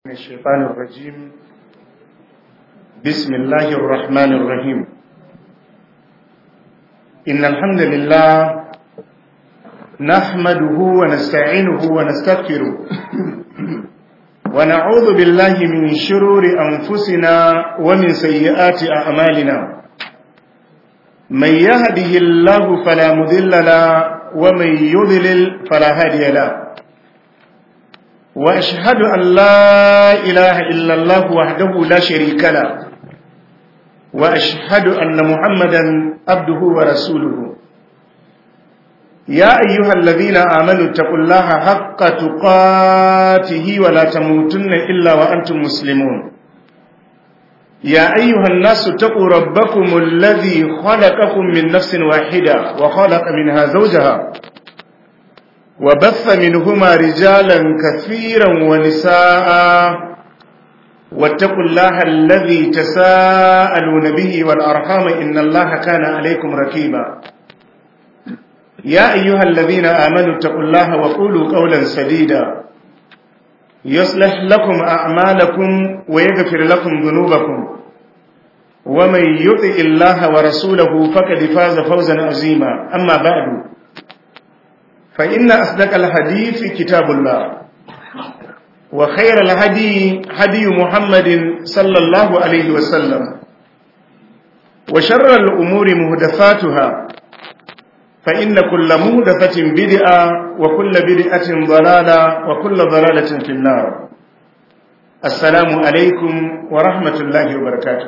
من الشيطان الرجيم بسم الله الرحمن الرحيم إن الحمد لله نحمده ونستعينه ونستغفره ونعوذ بالله من شرور أنفسنا ومن سيئات أعمالنا من يهده الله فلا مذل له ومن يضلل فلا هادي له وأشهد أن لا إله إلا الله وحده لا شريك له وأشهد أن محمدا عبده ورسوله يا أيها الذين آمنوا اتقوا الله حق تقاته ولا تموتن إلا وأنتم مسلمون يا أيها الناس اتقوا ربكم الذي خلقكم من نفس واحدة وخلق منها زوجها وبث منهما رجالا كثيرا ونساء واتقوا الله الذي تساءلون به والأرحام إن الله كان عليكم ركيبا يا أيها الذين آمنوا اتقوا الله وقولوا قولا سديدا يصلح لكم أعمالكم ويغفر لكم ذنوبكم ومن يطع الله ورسوله فقد فاز فوزا عظيما أما بعد فإن أصدق الحديث كتاب الله وخير الهدي هدي محمد صلى الله عليه وسلم وشر الأمور مهدفاتها فإن كل مهدفة بدعة وكل بدعة ضلالة وكل ضلالة في النار السلام عليكم ورحمة الله وبركاته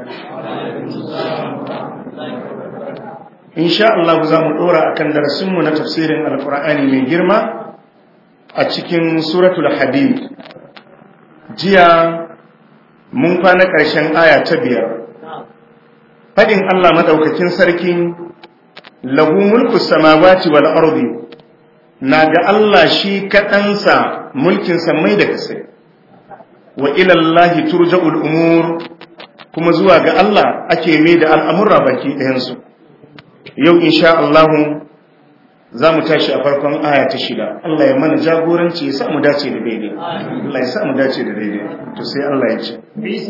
insha Allah za mu dora akan darasinmu na tafsirin alkur'ani mai girma a cikin suratul hadid jiya mun kwana ƙarshen aya ta biyar fadin Allah madaukakin sarki lahu mulku samawati wal ardi na ga Allah shi kaɗansa mulkin samai da kasai wa ila Allah turja'ul umur kuma zuwa ga Allah ake mai da al'amura baki ɗayansu yau insha Allah za mu tashi a farkon aya ta shida Allah ya mana jagoranci ya sa mu dace da daidai Allah ya sa mu dace da daidai to sai Allah ya ce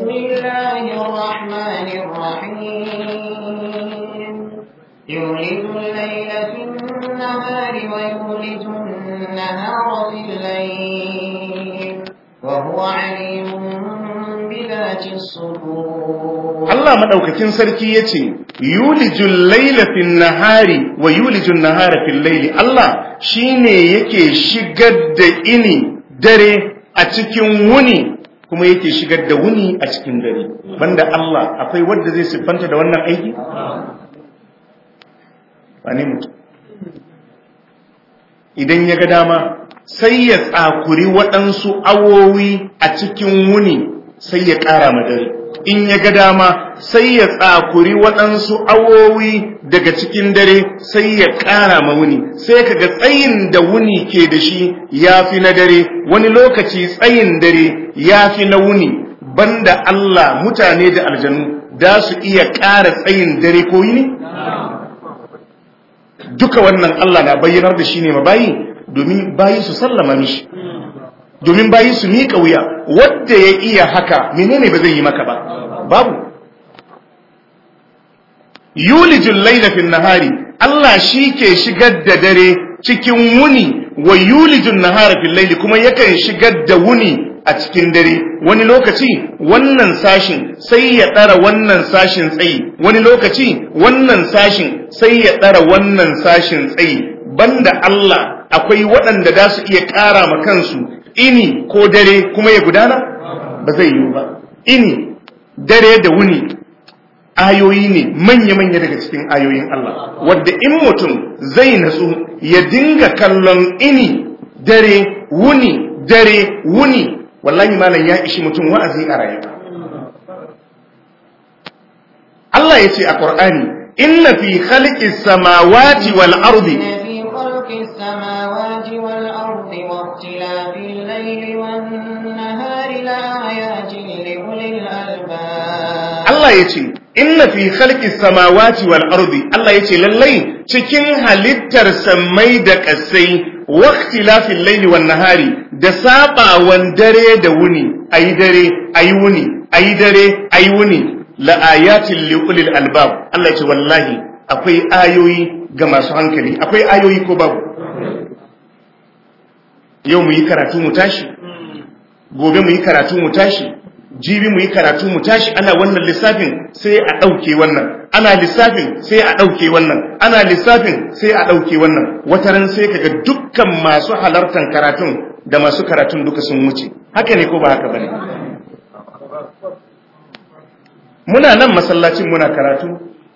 bismillahir يولد الليل في النهار ويولد النهار في الليل وهو عليم بذات الصدور Allah madaukakin sarki yace yulijul layla fin nahari wa yulijun nahara fil layli Allah shine yake shigar da ini dare a cikin wuni kuma yake shigar da wuni a cikin dare banda Allah akwai wanda zai siffanta da wannan aiki wani mutum idan ya ga dama sai ya tsakuri waɗansu awowi a cikin wuni sai ya ƙara madari in ya ga dama sai ya tsakuri waɗansu awowi daga cikin dare sai ya ƙara ma wuni sai kaga tsayin da wuni ke da shi ya fi na dare wani lokaci tsayin dare ya fi na wuni banda Allah mutane da aljanu da su iya ƙara tsayin dare ko yini duka wannan Allah na bayyanar da shi ne ma bayi domin bayi su sallama mishi domin bayi su miƙa wuya wadda ya iya haka menene ba zai yi maka ba babu yulijul laila fil nahari Allah shi ke shigar da dare cikin wuni wa yulijun nahara fil laili kuma yakan shigar da wuni a cikin dare wani lokaci wannan sashin sai ya ɗara wannan sashin tsayi wani lokaci wannan sashin sai ya ɗara wannan sashin tsayi banda Allah akwai waɗanda da su iya ƙara ma kansu ini ko dare kuma ya gudana ba zai yiwu ba ini dare da wuni ayoyi ne manya-manya daga cikin ayoyin Allah wadda in mutum zai natsu ya dinga kallon ini dare wuni dare wuni wallahi malam ya ishi mutum wa'azi a rayuwa Allah ya ce a Qur'ani inna fi khalqis samawati wal ardi السماوات والأرض واختلاف الليل والنهار لآيات لأولي الألباب Allah ya ce inna fi khalqis samawati wal ardi Allah ya ce lallai cikin halittar sammai da ƙasai waqtilafil laili wan nahari da sabawan dare da wuni ayi dare ayi wuni ayi dare ayi wuni la ayatin li ulil albab Allah ya ce wallahi akwai ayoyi ga masu hankali akwai ayoyi ko babu yau mu yi karatu mu tashi gobe mu yi karatu mu tashi jibi mu yi karatu mu tashi ana wannan lissafin sai a ɗauke wannan ana lissafin sai a ɗauke wannan ana lissafin sai a ɗauke wannan wataran sai kaga dukkan masu halartar karatun da masu karatun duka sun wuce haka ne ko ba haka bane muna nan masallacin muna karatu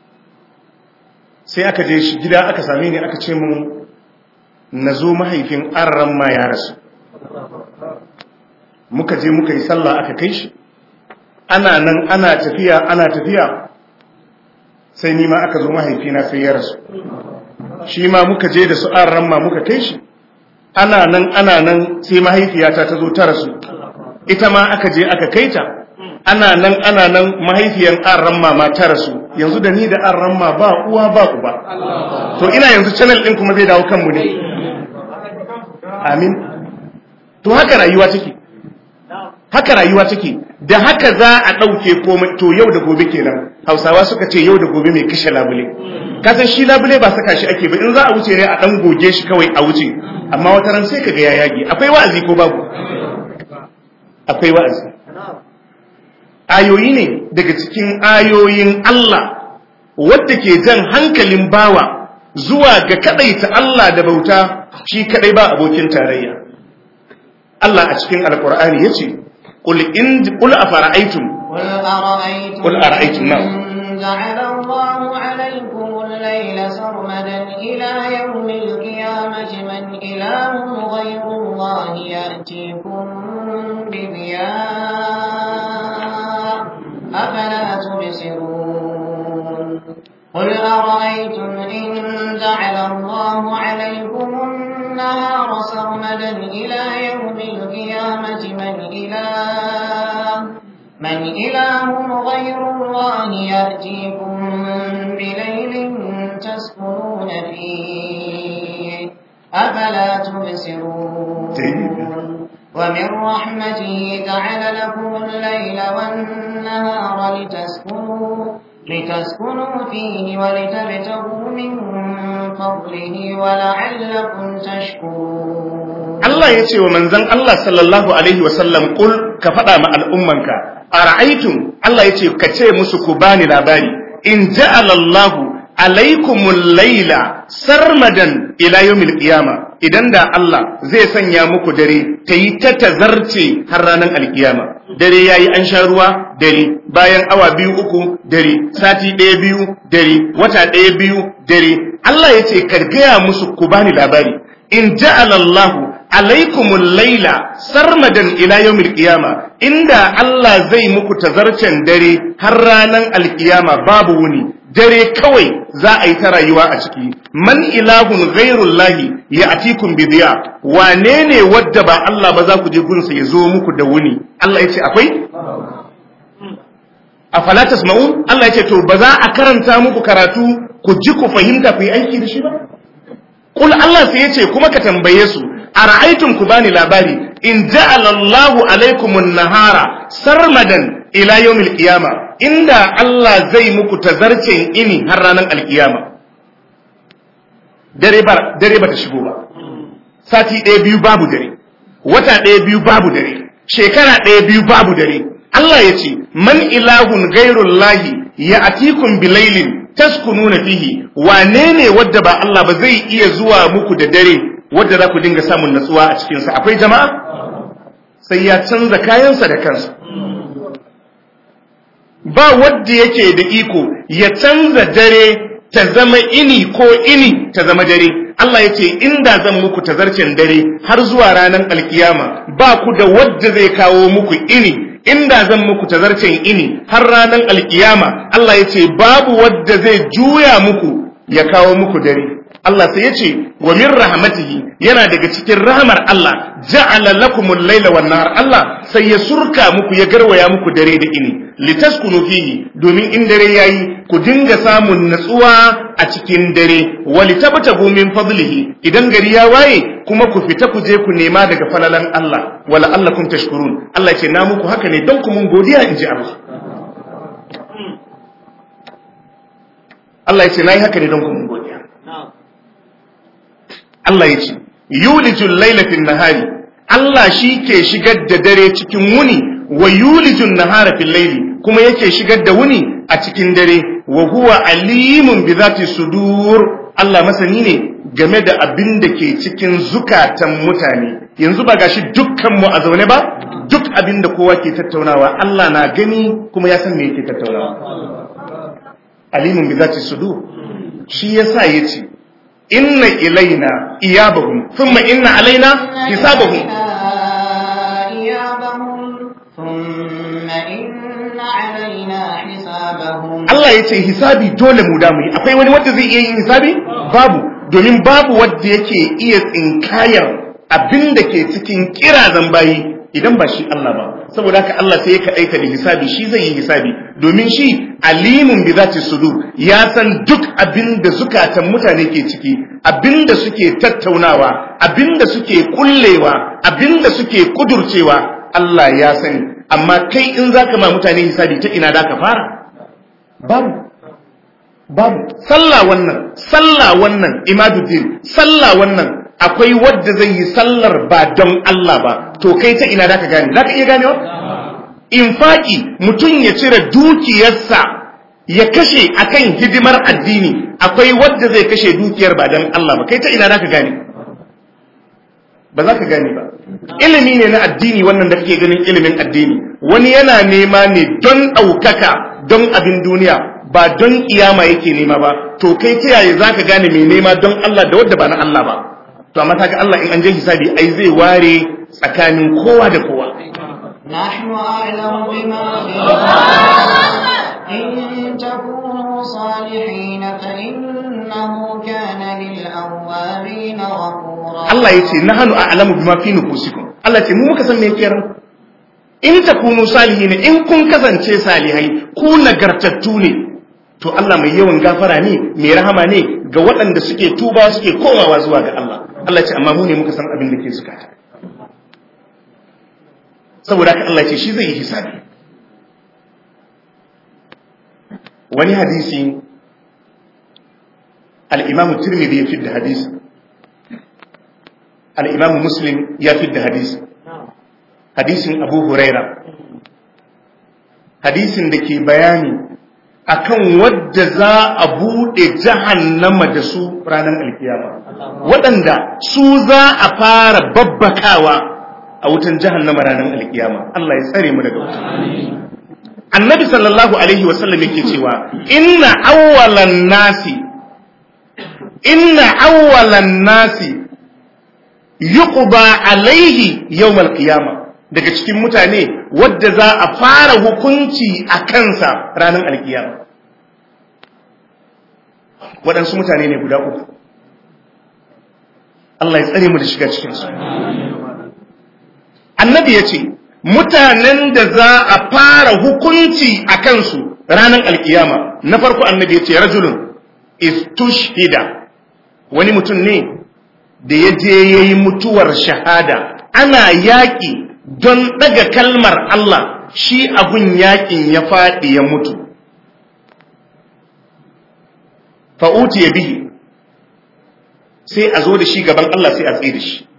sai aka je shi gida aka same ni aka ce mun na zo mahaifin arran ma ya rasu muka je muka yi sallah aka kai shi ana nan ana tafiya ana tafiya sai nima aka zo mahaifina sai ya rasu shi ma muka je da su arran ma muka kai shi ana nan ana nan sai mahaifiyata ta zo ta rasu ita ma aka je aka kai ta ana nan ana nan mahaifiyan arran ma ta rasu yanzu da ni da arran ma ba uwa ba uba to ina yanzu channel din kuma zai dawo kanmu ne amin to haka rayuwa take haka rayuwa take da haka za a ɗauke komai to yau da gobe kenan hausawa suka ce yau da gobe mai kashe labule kasan shi labule ba saka shi ake ba in za a wuce ne a ɗan goge shi kawai a wuce amma wata ran sai kaga ya yage akwai wa'azi ko babu akwai wa'azi ayoyi ne daga cikin ayoyin Allah wadda ke jan hankalin bawa zuwa ga kadaita Allah da bauta shi kadai ba abokin tarayya Allah a cikin alkur'ani yace qul in qul afara'aytum قل أرأيتم قل أرأيتم نعم. إن جعل الله عليكم الليل سرمدا إلى يوم القيامة من إله غير الله يأتيكم بضياء أفلا تبصرون قل أرأيتم إن جعل الله عليكم النهار سرمدا إلى يوم القيامة من إله من إله غير الله يأتيكم بليل تسكنون فيه أفلا تبصرون ومن رحمته جعل لكم الليل والنهار لتسكنوا لتسكنوا فيه ولتبتغوا من فضله ولعلكم تشكرون Allah ya ce wa manzan Allah sallallahu Alaihi wasallam ƙul ka faɗa ma al'ummanka, a ra'aitun Allah ya ce ka ce musu ku bani labari, in ja'alallahu alaikumul laila sarmadan ila yawmil qiyama idan da Allah zai sanya muku dare ta yi ta tazarce har ranar alkiyama dare yayi an sha ruwa dare bayan awa biyu uku dare sati ɗaya biyu dare wata ɗaya biyu dare Allah ya ce ka gaya musu ku bani labari in ja'alallahu alaikumul laila sarmadan ila yawmil qiyama inda Allah zai muku tazarcen dare har ranan alkiyama babu wuni dare kawai za a yi ta rayuwa a ciki man ilahun ghairullahi ya atikum bidiya wane ne wadda ba Allah ba za ku je gunsa ya zo muku da wuni Allah ya ce akwai afala tasma'un Allah ya ce to ba za a karanta muku karatu ku ji ku fahimta ku yi aiki da shi ba Kul Allah sai ya ce kuma ka tambaye su ara'aytum ku bani labari in ja'ala Allahu alaykumun nahara sarmadan ila yawmil qiyama inda Allah zai muku tazarcen ini har ranar alkiyama dare ba dare ba ta shigo ba sati ɗaya biyu babu dare wata ɗaya biyu babu dare shekara ɗaya biyu babu dare Allah ya ce man ilahun gairullahi ya atikum bilailin taskununa fihi wane ne wadda ba Allah ba zai iya zuwa muku da dare wadda za ku dinga samun natsuwa a cikinsa akwai jama'a sai ya canza kayansa da kansa ba wadda yake da iko ya canza dare ta zama ini ko ini ta zama dare Allah ya ce inda zan muku tazarcen dare har zuwa ranar alkiyama ba ku da wadda zai kawo muku ini inda zan muku tazarcen ini har ranar alkiyama Allah ya ce babu wadda zai juya muku ya kawo muku dare Allah sai ya ce wa min rahmatihi yana daga cikin rahmar Allah ja'ala lakumul laila wan nahar Allah sai ya surka muku ya garwaya muku dare da ini litaskunu fihi domin in dare yayi ku dinga samun natsuwa a cikin dare wa litabtagu min fadlihi idan gari ya waye kuma ku fita ku je ku nema daga falalan Allah wala allakum tashkurun Allah ce na muku haka ne don ku mun godiya inji Allah Allah ya ce nayi haka ne don ku mun godiya Allah ya ce yulijul laila fin nahari Allah shi ke shigar da dare cikin wuni wa yulijun nahara fil laili kuma yake shigar da wuni a cikin dare wa huwa alimun bi zati sudur Allah masani ne game da abin da ke cikin zukatan mutane yanzu ba gashi dukkan mu a zaune ba duk abin da kowa ke tattaunawa Allah na gani kuma ya san me yake tattaunawa alimun bi zati sudur shi yasa yace inna ilaina iyabahum thumma inna alaina hisabahum Allah ya ce hisabi dole mu damu yi akwai wani wanda zai iya yin hisabi babu domin babu wanda yake iya tsinkayar abin da ke cikin kirazan bayi idan ba shi Allah ba saboda haka Allah sai ya kaɗaita da hisabi shi zai yi hisabi domin shi alimun bi zati sudur ya san duk abin da zukatan mutane ke ciki abin da suke tattaunawa abin da suke kullewa abin da suke kudurcewa Allah ya sani amma kai in zaka ma mutane hisabi ta ina da ka fara babu babu sallah wannan sallah wannan imaduddin sallah wannan akwai wadda zai yi sallar ba don Allah ba to kai ta ina zaka gane zaka iya ganewa infaki mutum ya cire dukiyarsa ya kashe akan hidimar addini akwai wadda zai kashe dukiyar ba don Allah ba kai ta ina zaka gane ba za ka gane ba ilimi ne na addini wannan da kake ganin ilimin addini wani yana nema ne don ɗaukaka don abin duniya ba don kiyama yake nema ba to kai ta yaya za ka gane mai nema don Allah da wadda ba na Allah ba to amma kaga Allah in an je hisabi ai zai ware tsakanin kowa da kowa نحن أعلم بما في إن تكونوا صالحين فإنه كان للأوابين غفورا Allah ya ce nahanu a'lamu bima fi nufusikum Allah ce mu muka san me yake ran in takunu salihin in kun kasance salihai ku nagartattu ne to Allah mai yawan gafara ne mai rahama ne ga waɗanda suke tuba suke komawa zuwa ga Allah Allah ce amma mu ne muka san abin da ke zukata saboda haka Allah ce shi zai yi hisabi wani hadisi al-Imam Tirmidhi ya fidda hadisi al-Imam Muslim ya fidda hadisi hadisin Abu Huraira hadisin da ke bayani akan wadda za a buɗe jahannama da su ranar alkiyama waɗanda su za a fara babbakawa a wutan jahannama ranar alkiyama Allah ya tsare mu daga wuta annabi sallallahu alaihi wasallam yake cewa inna awwalan nasi inna awwalan nasi yuqba alaihi yawmal qiyama daga cikin mutane wadda za a fara hukunci a kansa ranar alkiyama waɗansu mutane ne guda uku Allah ya tsare mu da shiga cikinsu annabi ya ce mutanen da za a fara hukunci a kansu ranar alkiyama na farko annabi ya ce rajulun istushhida wani mutum ne da ya je ya yi mutuwar shahada ana yaƙi don ɗaga kalmar Allah shi abun yaƙin ya faɗi ya mutu fa'uti ya bihi sai a zo da shi gaban Allah sai a tsaye da shi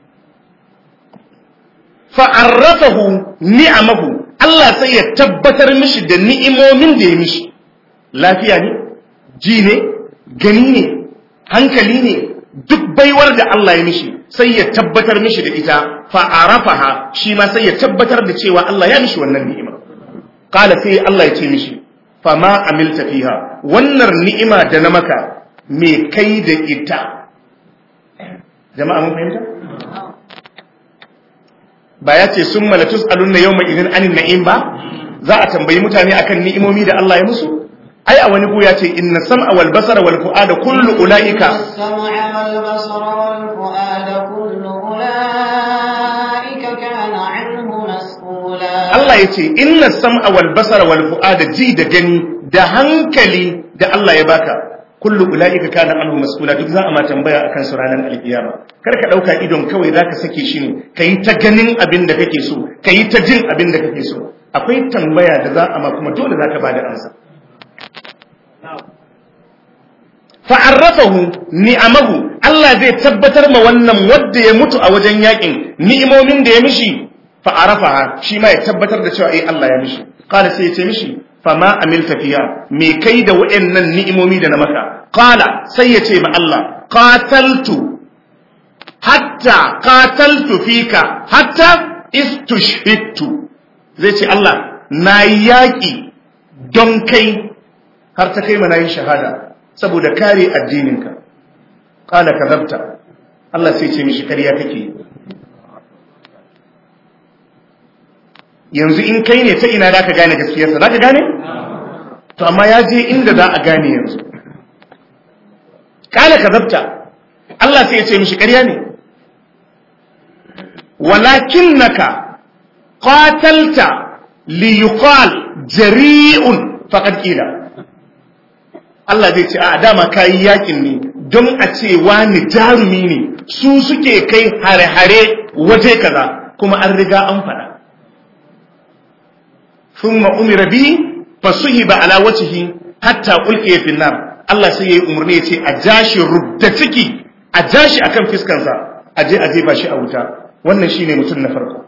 fa'arrafahu ni'amahu Allah sai ya tabbatar mishi da ni'imomin da ya mishi lafiya ne ji ne gani ne hankali ne duk baiwar da Allah ya mishi sai ya tabbatar mishi da ita fa'arafaha shi ma sai ya tabbatar da cewa Allah ya mishi wannan ni'ima qala sai Allah ya ce mishi fama amilta fiha wannan ni'ima da na maka me kai da ita jama'a mun fahimta ba ya ce sun malatus alunna yau mai izin anin na'im ba za a tambayi mutane akan ni'imomi da Allah ya musu ai a wani ku ya ce inna sam'a wal basara wal fu'ada kullu ulaika السمع والبصر والفؤاد كل أولئك كان عنه مسؤولا Allah ya ce inna sam'a wal basara wal fu'ada ji da gani da hankali da Allah ya baka kullu ulaika kana anhu mas'ula duk za a ma tambaya akan su ranar alkiyama kar ka dauka idon kawai zaka sake shi ne kai ta ganin abin da kake so kai ta jin abin da kake so akwai tambaya da za a ma kuma dole zaka bada amsa fa'arrafahu ni'amahu Allah zai tabbatar ma wannan wanda ya mutu a wajen yakin ni'imomin da ya mishi fa'arafaha shi ma ya tabbatar da cewa eh Allah ya mishi qala sai ya ce mishi fama amilta fiya me kai da wayannan ni'imomi da na maka qala sai ya ce ma Allah qataltu hatta qataltu fika hatta istushhidtu zai ce Allah na yaki don kai har ta kai ma nayi shahada saboda kare addininka qala kadhabta Allah sai ce mishi kariya kake yanzu in kai ne ta ina zaka gane gaskiyarsa zaka gane to amma ya je inda za a gane yanzu qala kadhabta Allah sai ya ce mishi kariya ne walakinnaka qatalta liyuqal jari'un faqad qila Allah zai ce a dama kayi yakin ne don a ce wani jarumi ne su suke kai hare-hare waje kaza kuma an riga an faɗa. Thumma umira bi fasuhiba ala wajhihi hatta ulqiya fi nar Allah sai yayi umarni ya ce a jashi rubda ciki a jashi akan fiskansa a je a jefa shi a wuta wannan shine mutum na farko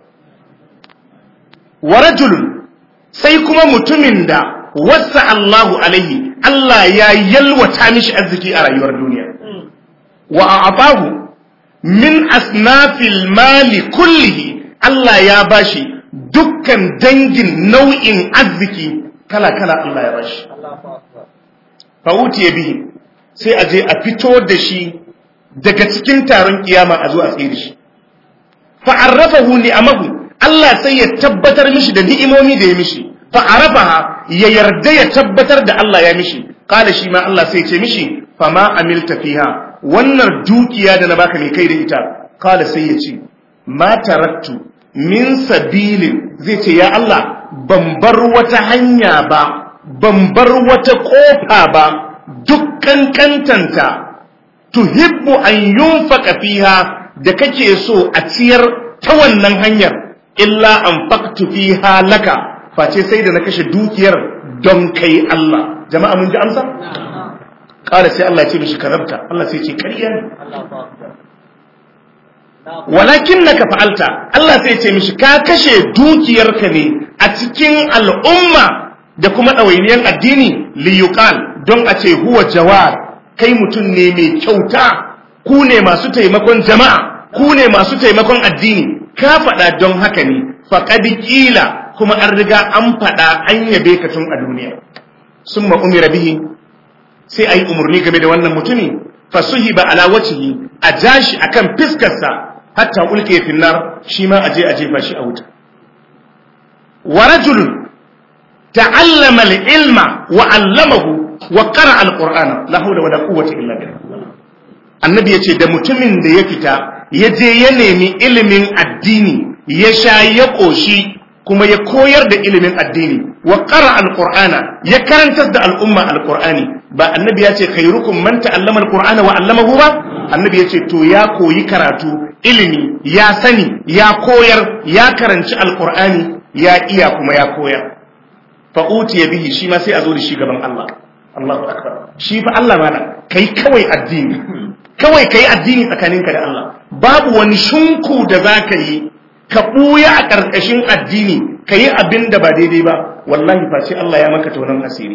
wa rajulun sai kuma mutumin da wasa Allahu alaihi Allah ya yalwata mishi arziki a rayuwar duniya wa a'afahu min asnafil mali kullihi Allah ya bashi dukkan dangin nau'in arziki kala kala Allah ya bashi fa utiye bihi sai a je a fito da shi daga cikin taron kiyama a zo a tsere shi fa arrafahu ni'amahu Allah sai ya tabbatar mishi da ni'imomi da ya mishi fa'arafaha ya yarda ya tabbatar da Allah ya mishi kala shi ma Allah sai ce mishi fama amilta fiha wannan dukiya da na baka mai kai da ita kala sai ya ce ma taraktu min sabilin zai ce ya Allah ban bar wata hanya ba ban bar wata kofa ba dukkan kantanta tuhibbu an yunfaka fiha da kake so a ciyar ta wannan hanyar illa an faktu fiha laka face sai da na kashe dukiyar don kai Allah jama'a mun ji amsa ƙara sai Allah ce mishi karabta Allah sai ce ƙarya ne walakin na ka fa'alta Allah sai ce mishi ka kashe dukiyarka ne a cikin al'umma da kuma ɗawainiyar addini liyuqal don a ce huwa jawar kai mutum ne mai kyauta ku ne masu taimakon jama'a ku ne masu taimakon addini ka faɗa don haka ne faƙadi ƙila kuma an riga an faɗa an yabe ka tun a duniya sun umira bihi sai a yi umarni game da wannan mutumi fasuhi ba ala wacihi a jashi a kan fiskarsa hatta ulke finnar shi ma a je a jefa shi a wuta wa rajulun ta'allama al-ilma wa 'allamahu wa qara al-qur'ana la hawla wala quwwata illa billah annabi yace da mutumin da ya fita ya je ya nemi ilimin addini ya sha ya koshi kuma ya koyar da ilimin addini wa qara alqur'ana ya karantar da al'umma alqur'ani ba annabi ya ce khairukum man ta'allama alqur'ana wa 'allamahu ba annabi ya ce to ya koyi karatu ilimi ya sani ya koyar ya karanci alqur'ani ya iya kuma ya koyar fa utiya bihi shi ma sai a zo da shi gaban Allah Allahu akbar shi fa Allah mana kai kawai addini kawai kai addini tsakaninka da Allah babu wani shunku da zaka yi ka ɓuya a ƙarƙashin addini ka yi abin da ba daidai ba wallahi face Allah ya maka taunan asiri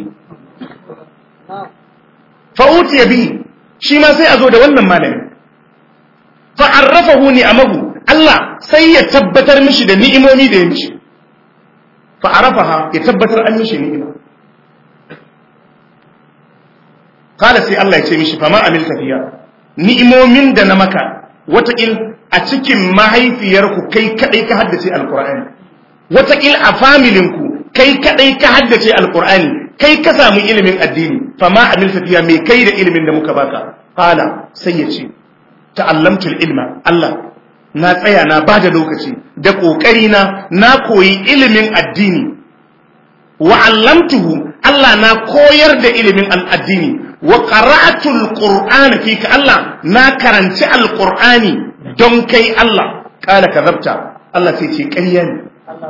fa'uti ya bi shi ma sai a zo da wannan malamin fa'arrafahu ni'amahu Allah sai ya tabbatar mishi da ni'imomi da ya mishi fa'arafaha ya tabbatar an mishi ni'ima kada sai Allah ya ce mishi fama amil tafiya ni'imomin da na maka wataƙil a cikin mahaifiyarku kai kadai ka haddace alkur'ani wataƙil a familinku kai kadai ka haddace alkur'ani kai ka samu ilimin addini fa ma amilta fiya me kai da ilimin da muka baka qala sai ya ce ta'allamtul ilma Allah na tsaya na bada lokaci da kokari na na koyi ilimin addini wa allamtuhu Allah na koyar da ilimin addini wa qara'atul qur'ana fika Allah na karanci alqur'ani don kai Allah kala kazabta Allah sai ce ƙarya ne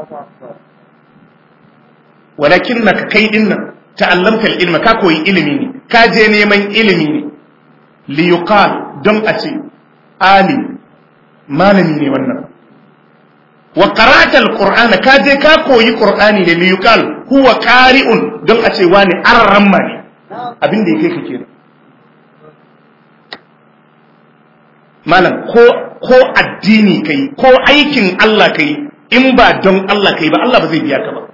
walakin naka kai dinnan ta'allamta ilma ka koyi ilimi ne ka je neman ilimi ne li yuqal don a ce ali malami ne wannan wa qara'ta alqur'ana ka je ka koyi qur'ani ne li yuqal huwa qari'un don a ce wani arramma ne abin da yake kake malam ko ko addini kai ko aikin Allah kai in ba don Allah kai ba Allah ba zai biya ka ba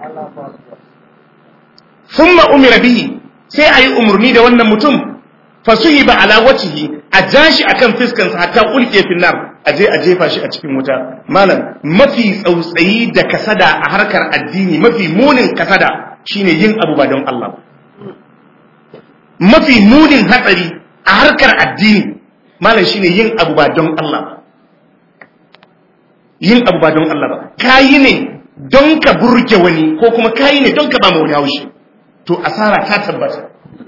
thumma umira bihi sai ayi umurni da wannan mutum fasuhiba ala wajhihi a jashi akan fiskan sa hatta ulke finnar aje a jefa shi a cikin wuta malam mafi tsautsayi da kasada a harkar addini mafi munin kasada shine yin abu ba don Allah mafi munin hatsari a harkar addini malam shine yin abu ba don Allah ba yin abu ba don Allah ba kayi ne don ka burge wani ko kuma kayi ne don ka ba wani haushi to asara ta tabbata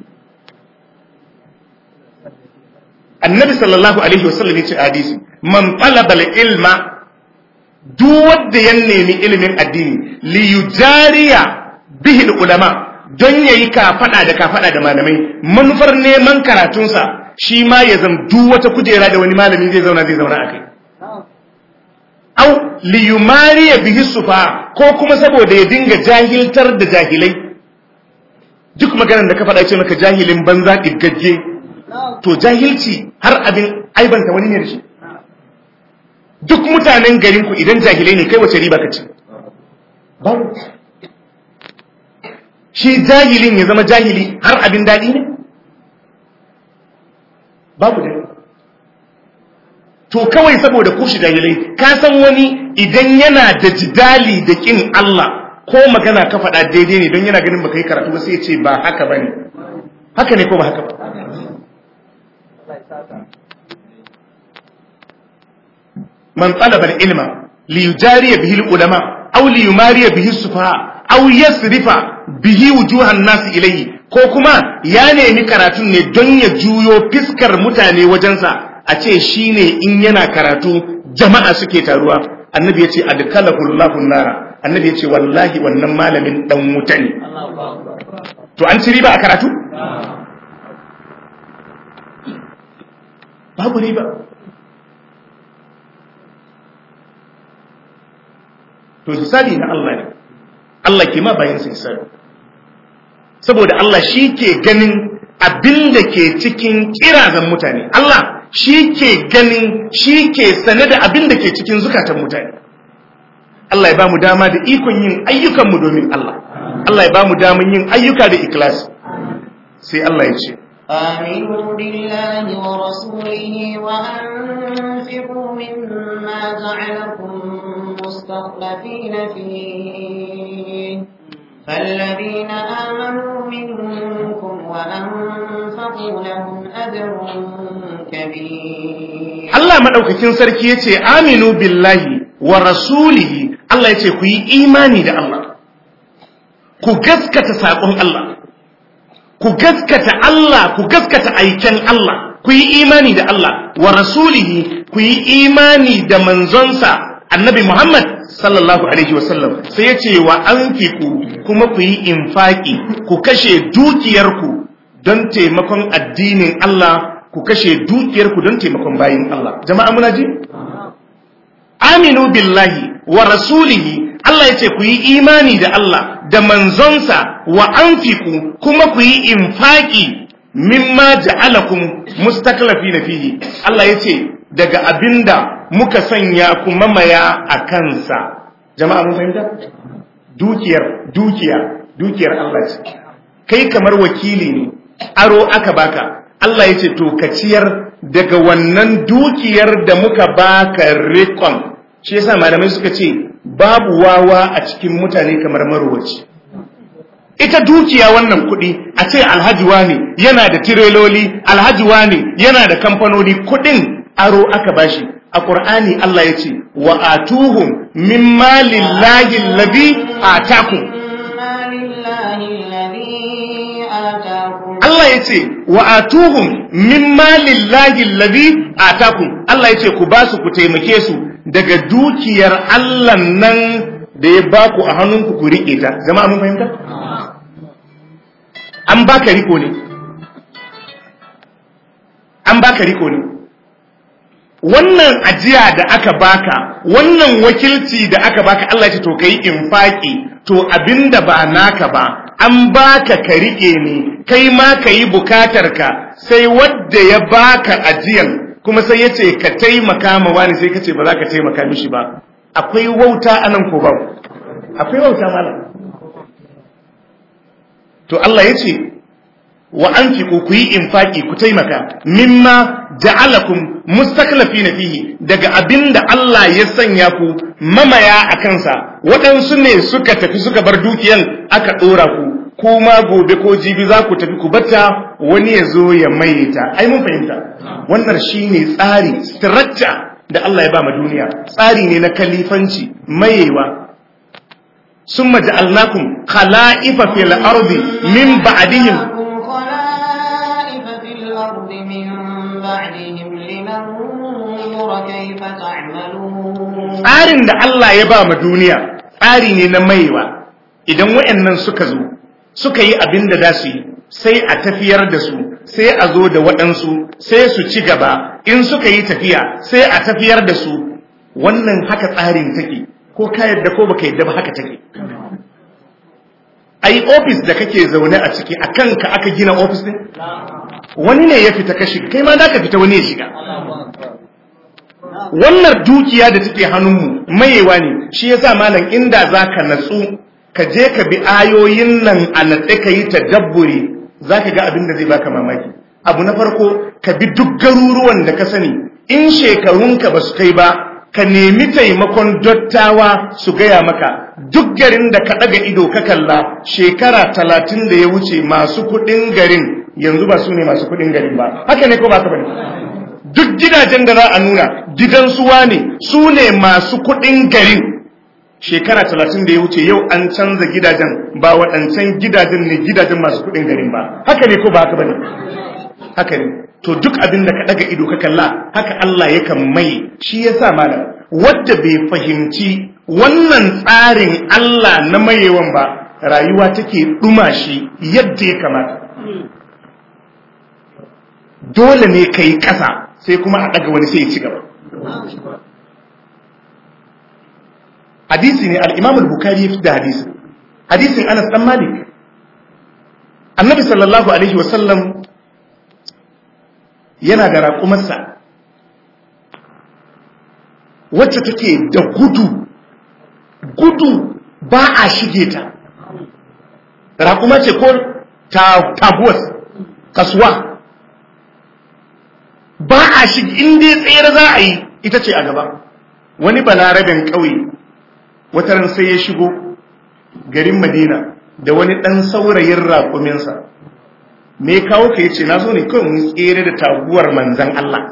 annabi sallallahu alaihi wasallam yace hadisi man talaba ilma duk wanda ya nemi ilimin addini li yujariya bihi ulama don yayi kafada da kafada da malamai manufar neman karatunsa shi ma ya zam duk wata kujera da wani malami zai zauna zai zauna akai au liyumariya bihi sufa ko kuma saboda ya dinga jahiltar da jahilai duk maganar da ka faɗa ce maka jahilin banza ɗiggagge to jahilci har abin aibanta wani ne da shi duk mutanen garinku idan jahilai ne kai wace riba ka ce babu shi jahilin ya zama jahili har abin daɗi ne babu daɗi to kawai saboda kushi jahilai ka san wani idan yana da jidali da kin Allah ko magana ka faɗa daidai ne don yana ganin baka yi karatu ba sai ya ce ba haka ba ne haka ne ko ba haka ba man talaba ilma li yujariya bihi ulama aw li yumariya bihi sufaha aw yasrifa bihi wujuhan nas ilayhi ko kuma ya nemi karatun ne don ya juyo fiskar mutane wajensa a ce shi ne in yana karatu jama'a suke taruwa annabi ya ce adkalahu nara annabi ya ce wallahi wannan malamin dan wuta ne to an ci riba a karatu babu riba to hisabi na Allah ne Allah ke ma bayan sa hisabi saboda Allah shi ke ganin abin da ke cikin kirazan mutane Allah shi ke ganin shi ke sane da abin da ke cikin zukatan mutane Allah ya ba mu dama da ikon yin ayyukanmu domin Allah Allah ya ba mu daman yin ayyuka da ikilasi sai Allah ya ce آمنوا بالله ورسوله وأنفقوا مما جعلكم مستخلفين فيه فالذين آمنوا منكم وأنفقوا لهم أجر كبير Allah madaukakin sarki yace aminu billahi wa rasulihi Allah yace ku yi imani da Allah ku gaskata sakon Allah ku gaskata Allah ku gaskata aiken Allah ku yi imani da Allah wa rasulihi ku yi imani da manzonsa annabi Muhammad sallallahu alaihi wasallam sai ya ce wa anfiku kuma ku yi infaki ku kashe dukiyarku don taimakon addinin Allah ku kashe dukiyarku don taimakon bayin Allah jama'a muna ji aminu billahi wa rasulihi Allah ya ce ku yi imani da Allah da manzonsa wa anfiku kuma ku yi infaki mimma ja'alakum mustaklafina fihi Allah ya ce daga abinda muka sanya ku mamaya a kansa jama'a mun fahimta dukiyar dukiya dukiyar Allah ce kai kamar wakili ne aro aka baka Allah ya ce to ka ciyar daga wannan dukiyar da muka baka rikon shi yasa malamai suka ce babu wawa a cikin mutane kamar marowaci ita dukiya wannan kuɗi a ce alhaji wane yana da tireloli alhaji wane yana da kamfanoni kuɗin aro aka bashi a ƙur'ani Allah ya ce wa atuhum min malillahi allazi atakum Allah ya ce wa atuhum min malillahi allazi atakum Allah ya ce ku ba su ku taimake su daga dukiyar Allah nan da ya ba ku a hannunku ku riƙe ta jama'a mun fahimta an baka riko ne an baka riko ne wannan ajiya da aka baka wannan wakilci da aka baka Allah ce to kai infaki to abinda ba naka ba an baka ka rike ne kai ma ka yi bukatarka sai wadda ya baka ajiyan kuma sai ya ce ka taimaka ma wani sai ka ce ba za ka taimaka mishi ba akwai wauta anan ko ba akwai wauta malam to Allah ya ce wa an ku yi infaki ku taimaka mimma ja'alakum mustaklafina fihi daga abinda Allah ya sanya ku mamaya a kansa waɗansu ne suka tafi suka bar dukiyan aka ɗora ku kuma gobe ko jibi za ku tafi ku bata wani ya zo ya maye ta ai mun fahimta wannan shine tsari structure da Allah ya ba ma duniya tsari ne na kalifanci mayewa ثم جعلناكم خلائف في الأرض من بعدهم خلائف في الأرض من بعدهم لننظر كيف تعملون tsarin da Allah ya ba ma duniya tsari ne na maiwa idan wayannan suka zo suka yi abin da za su yi sai a tafiyar da su sai a zo da waɗansu sai su ci gaba in suka yi tafiya sai a tafiyar da su wannan haka tsarin take ko ka yadda ko baka yadda ba haka take ai ofis da kake zaune a ciki a kanka aka gina ofis din wani ne ya fita ka shiga kai ma da ka fita wani ya shiga wannan dukiya da take hannunmu mayewa ne shi yasa malam inda zaka natsu ka je ka bi ayoyin nan a natse ka yi tadabburi zaka ga abin da zai baka mamaki abu na farko ka bi duk garuruwan da ka sani in shekarunka ba su kai ba ka nemi taimakon dottawa su gaya maka duk garin da ka ɗaga ido ka kalla shekara talatin da ya wuce masu kuɗin garin yanzu ba su ne masu kuɗin garin ba haka ne ko ba ka bane duk gidajen da za a nuna gidan suwa ne su ne masu kuɗin garin shekara talatin da ya wuce yau an canza gidajen ba waɗancan gidajen ne gidajen masu kuɗin garin ba haka ne ko ba haka bane haka ne to duk abin da ka daga ido ka kalla haka Allah yakan mai shi yasa malam wanda bai fahimci wannan tsarin Allah na mayewan ba rayuwa take duma shi yadda ya kamata dole ne kai kasa sai kuma a daga wani sai ya ci gaba hadisi ne al-Imam al-Bukhari ya fi da hadisi hadisin Anas dan Malik Annabi sallallahu alaihi wasallam yana da raƙumarsa wacce take da gudu gudu ba a shige ta raƙuma ce ko taguwas kasuwa ba a shige inda tsere za a yi ita ce a gaba wani balarabin ƙauye wataran sai ya shigo garin madina da wani ɗan saurayin raƙuminsa me kawo ka yace na zo ne kawai mun tsere da taguwar manzan Allah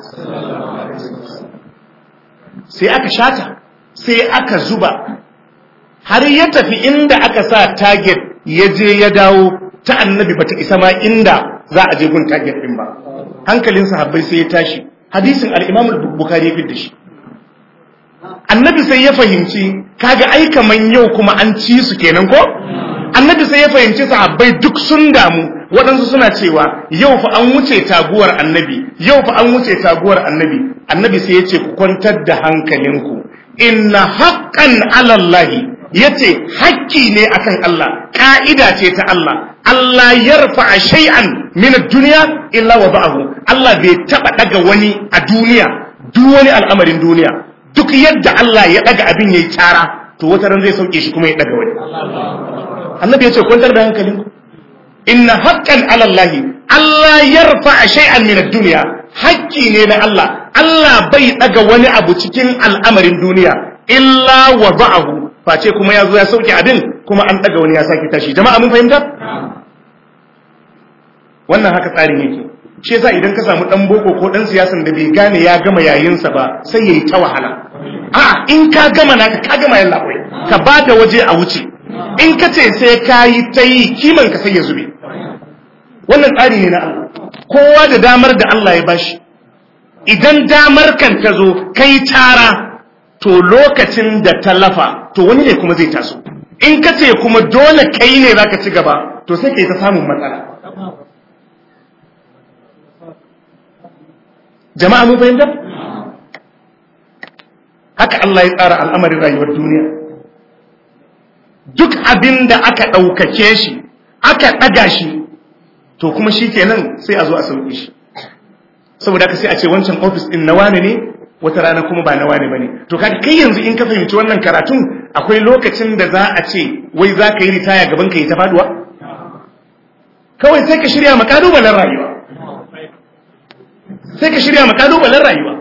sai aka shata sai aka zuba har ya tafi inda aka sa target ya je ya dawo ta annabi bata isa ma inda za a je gun target din ba hankalin sahabbai sai ya tashi hadisin al-Imam al-Bukhari ya da shi annabi sai ya fahimci kaga ai kaman yau kuma an ci su kenan ko annabi sai ya fahimci sahabbai duk sun damu waɗansu suna cewa yau fa an wuce taguwar annabi yau fa an wuce taguwar annabi annabi sai ya ce ku kwantar da hankalinku inna haqqan ala Allah yace hakki ne akan Allah ka'ida ce ta Allah Allah yarfa shay'an min ad-dunya illa wada'ahu Allah bai taba daga wani a duniya duk wani al'amarin duniya duk yadda Allah ya daga abin yayi tsara to wata ran zai sauke shi kuma ya daga wani annabi yace kwantar da hankalinku inna haqqan ala Allah Allah yarfa shay'an min ad-dunya haƙƙi ne na Allah Allah bai daga wani abu cikin al'amarin duniya illa wada'ahu face kuma ya zo ya sauke abin kuma an daga wani ya sake tashi jama'a mun fahimta wannan haka tsarin yake shi yasa idan ka samu dan boko ko dan siyasan da bai gane ya gama yayinsa ba sai yayi ta wahala a in ka gama naka ka gama yalla kai ka bada waje a wuce in ka ce sai ka yi ta yi kiman ka sai ya zube wannan tsari ne na Allah kowa da damar da Allah ya bashi idan damar kan ta zo kai tara to lokacin da ta lafa to wani ne kuma zai taso in ka ce kuma dole kai ne zaka ci gaba to sai kai ta samun matsala jama'a mun fahimta haka Allah ya tsara al'amarin rayuwar duniya duk abin da aka ɗaukake shi aka ɗaga shi to kuma shi kenan sai a zo a sauƙi shi saboda ka sai a ce wancan ofis ɗin na wane ne wata rana kuma ba na wane ba ne to kaga kai yanzu in ka fahimci wannan karatun akwai lokacin da za a ce wai za ka yi ritaya gaban ka yi ta faduwa kawai sai ka shirya ma ƙalubalen rayuwa sai ka shirya ma ƙalubalen rayuwa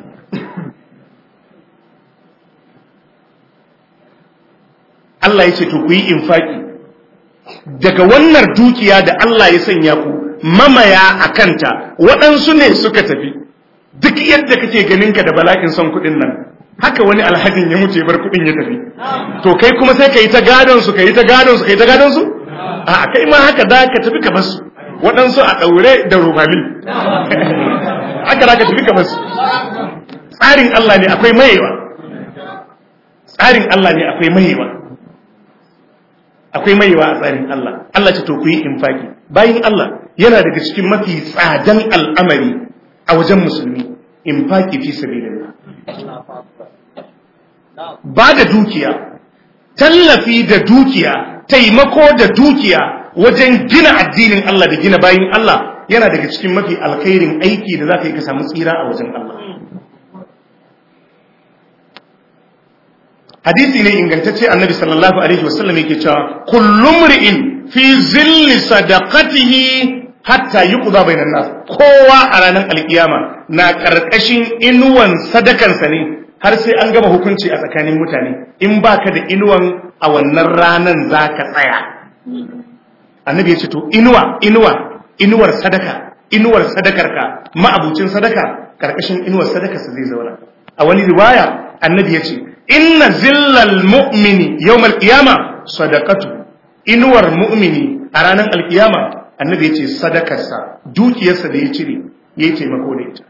Allah ya ce to ku yi infaki daga wannan dukiya da Allah ya sanya ku mamaya a kanta waɗansu ne suka tafi duk yadda kake ganin ka da bala'in son kuɗin nan haka wani alhajin ya mutu ya bar kuɗin ya tafi to kai kuma sai ka yi ta gadon su ka yi ta gadon su ka yi ta gadon su a kai ma haka da ka tafi ka basu waɗansu a ɗaure da rubami haka da ka tafi ka basu tsarin Allah ne akwai mayewa tsarin Allah ne akwai mayewa akwai maiwa a tsarin Allah Allah ce to ku yi infaki bayin Allah yana daga cikin mafi tsadan al'amari a wajen musulmi infaki fi sabilillah ba da dukiya tallafi da dukiya taimako da dukiya wajen gina addinin Allah da gina bayin Allah yana daga cikin mafi alkhairin aiki da za ka yi ka samu tsira a wajen Allah hadisi ne ingantacce annabi sallallahu alaihi wasallam yake cewa kullum ri'in fi zilli sadaqatihi hatta yuqda bainan nas kowa a ranar alkiyama na karkashin inuwan sadakansa ne har sai an gama hukunci a tsakanin mutane in baka da inuwan a wannan ranan zaka tsaya annabi ya ce to inuwa inuwa inuwar sadaka inuwar sadakarka ma'abucin sadaka karkashin inuwar sadakarsa zai zauna a wani riwaya annabi ya ce inna zillal mu'mini yawmal qiyama sadaqatu inuwar mu'mini a ranar alkiyama annabi yace sadakarsa dukiyarsa da ya cire yayi taimako da ita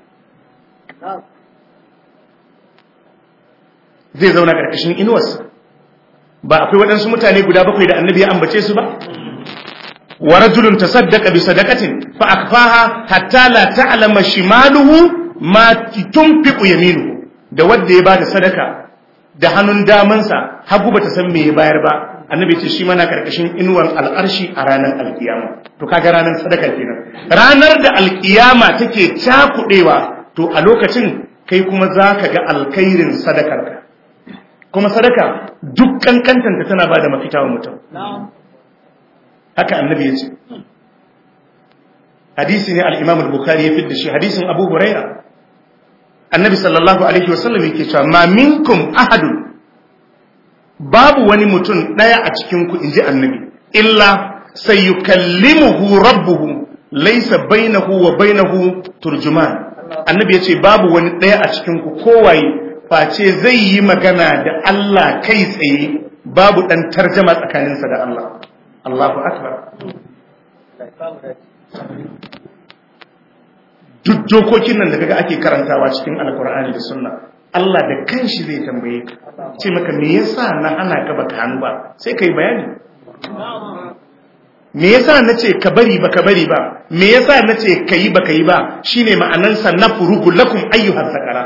zai zauna karkashin inuwarsa ba akwai waɗansu mutane guda bakwai da annabi ya ambace su ba wa rajulun tasaddaqa bi sadaqatin fa akfaha hatta la ta'lama shimaluhu ma tunfiqu yaminuhu da wanda ya bada sadaka da hannun damansa hagu bata san me ya bayar ba annabi ce shi mana karkashin inuwan al'arshi a ranar alkiyama to kaga ranar sadaka kenan ranar da alkiyama take cakudewa to a lokacin kai kuma zaka ga alkhairin sadakarka kuma sadaka duk kankantanta tana bada mafita wa mutum haka annabi ya ce hadisi ne al-imam al-bukhari ya fidda shi hadisin abu huraira annabi sallallahu alaihi wasallam yake cewa ma minkum ahadun babu wani mutum daya a cikin ku inji annabi illa sayukallimuhu rabbuhu laysa bainahu wa bainahu turjuman annabi yace babu wani daya a cikin ku kowaye face zai yi magana da Allah kai tsaye babu dan tarjama tsakaninsa da Allah Allahu akbar duk dokokin nan da kaga ake karantawa cikin alkur'ani da sunna Allah da kanshi zai tambaye ka ce maka me yasa na hana ka baka hannu ba sai kai bayani me yasa nace ka bari baka bari ba me yasa nace kayi baka yi ba shine ma'anan sa nafrugu lakum ayyuhas sakara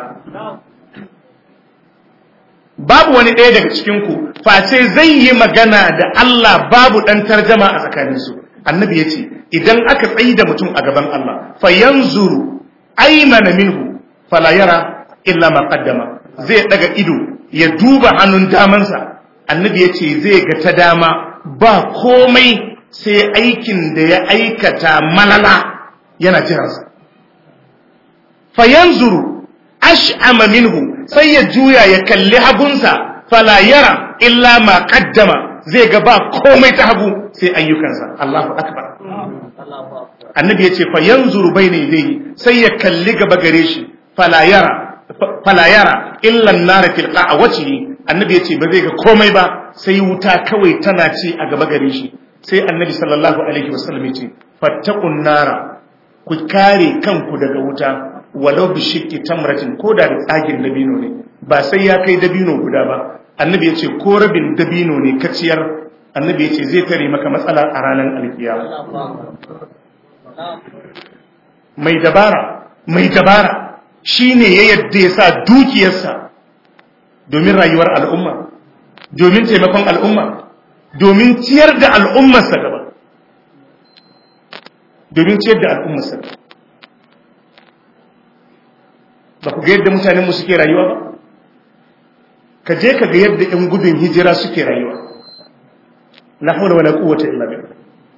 babu wani ɗaya daga cikin ku face zai yi magana da Allah babu dan tarjama a tsakaninsu annabi yace idan aka tsayi da mutum a gaban Allah fa yanzuru aymana minhu fala yara illa ma qaddama zai daga ido ya duba hannun damansa annabi yace zai ga ta dama ba komai sai aikin da ya aikata malala yana jiransa fa yanzuru ash'ama minhu sai ya juya ya kalli hagunsa fala yara illa ma qaddama zai ga ba komai ta hagu sai ayyukansa Allahu akbar annabi yace fa yanzuru bayna yadayhi sai ya kalli gaba gare shi fala yara fala yara illa an-nar fil qa'wati annabi yace ba zai ga komai ba sai wuta kawai tana ci a gaba gare shi sai annabi sallallahu alaihi wasallam yace fattaqun nara ku kare kanku daga wuta walau bi shiqqi tamratin ko da tsagin dabino ne ba sai ya kai dabino guda ba annabi yace ko rabin dabino ne kaciyar annabi yace zai tare maka matsala a ranar alkiyama mai dabara mai dabara shine ya yadda ya sa dukiyarsa domin rayuwar al'umma domin taimakon al'umma domin ciyar da al'ummarsa gaba domin ciyar da al'ummarsa gaba ba ku ga yadda mutanenmu suke rayuwa ba ka je ka ga yadda 'yan gudun hijira suke rayuwa na haula wala quwwata illa billah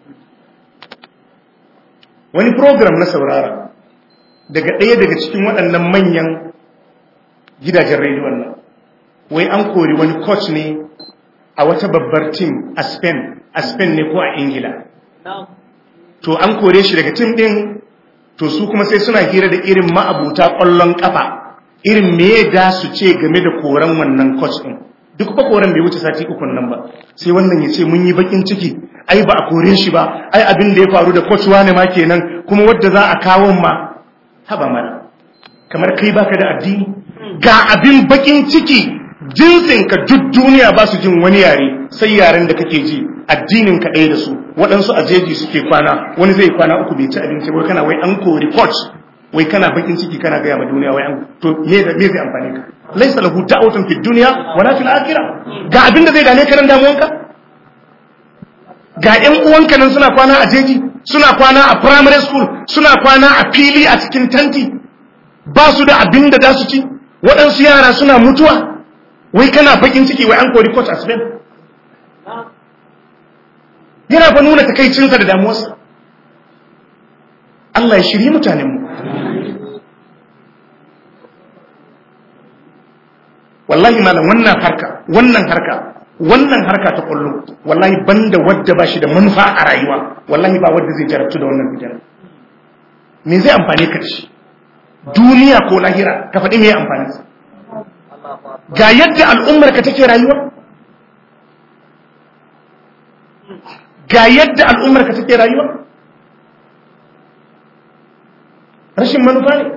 wani program na saurara daga ɗaya daga cikin waɗannan manyan gidajen rediyon nan wai an kori wani coach ne a wata babbar team a Spain a Spain ne ko a Ingila to an kore shi daga team din to su kuma sai suna hira da irin ma'abuta ƙwallon ƙafa irin me da su ce game da koran wannan coach din duk ba koran bai wuce sati uku nan ba sai wannan ya ce mun yi bakin ciki ai ba a kore shi ba ai abin da ya faru da coach wane ma kenan kuma wadda za a kawo ma haba mana kamar kai baka da addini ga abin bakin ciki jinsinka duk duniya ba su jin wani yare sai yaren da kake ji addinin ka ɗaya da su waɗansu a jeji suke kwana wani zai kwana uku bai ci abinci wai kana wai an kori coach wai kana bakin ciki kana gaya ma duniya wai an to me me zai amfane ka laysa lahu da'watun fid dunya wala fil akhirah ga abin da zai gane ka nan damuwanka ga ƴan uwanka nan suna kwana a jeji suna kwana a primary school suna kwana a fili a cikin tanti ba su da abin da za su ci waɗansu yara suna mutuwa wai kana bakin ciki wai an kori coach a Spain yana fa nuna takaicinsa da damuwarsa Allah ya shirye mutanenmu wallahi malam wannan harka wannan harka wannan harka ta kullu wallahi banda wadda ba shi da manufa a rayuwa wallahi ba wadda zai jarabtu da wannan bidan me zai amfane ka da shi duniya ko lahira ka faɗi me amfani ga yadda al'ummar ka take rayuwa ga yadda al'ummar ka take rayuwa rashin manufa ne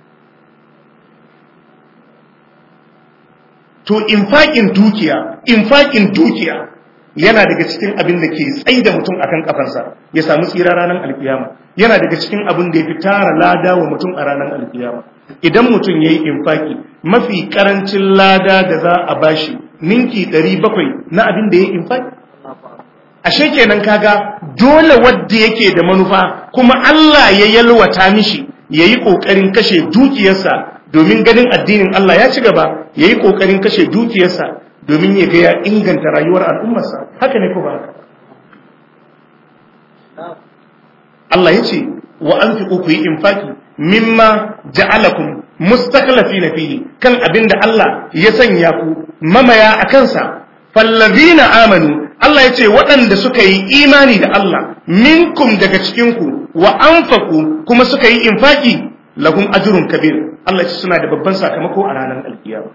to infaƙin dukiya infaƙin dukiya yana daga cikin abin da ke tsaye da mutum akan kafarsa ya samu tsira ranar alkiyama yana daga cikin abin da ya fi tara lada wa mutum a ranar alkiyama idan mutum ya yi infaki mafi karancin lada da za a bashi ninki 700 na abin da ya yi infaki ashe kenan kaga dole wadda yake da manufa kuma Allah ya yalwata mishi yayi kokarin kashe dukiyarsa domin ganin addinin Allah ya ci gaba yayi kokarin kashe dukiyarsa domin ya ga ya inganta rayuwar al'ummarsa haka ne ko ba haka Allah ya ce wa anfiqu ku yi infaki mimma ja'alakum mustakhlifina fihi kan abinda Allah ya sanya ku mamaya a kansa fallazina amanu Allah ya ce waɗanda suka yi imani da Allah minkum daga cikinku wa anfaku kuma suka yi infaki lahum ajrun kabir Allah ya ce suna da babban sakamako a ranar alkiyama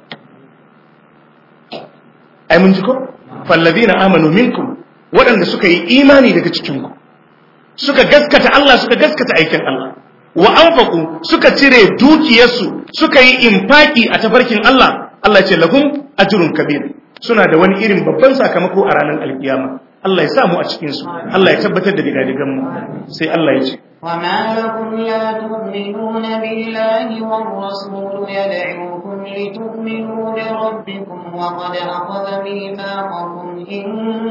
ai mun ji ko fallazina amanu minkum waɗanda suka yi imani daga cikinku suka gaskata Allah suka gaskata aikin Allah wa anfaku suka cire dukiyarsu suka yi infaki a tafarkin Allah Allah ya ce lahum ajrun kabir suna da wani irin babban sakamako a ranar alkiyama Allah ya samu a cikin su Allah ya tabbatar da digadigan mu sai Allah ya ce وما لكم لا تؤمنون بالله والرسول يدعوكم لتؤمنوا بربكم وقد أخذ ميثاقكم إن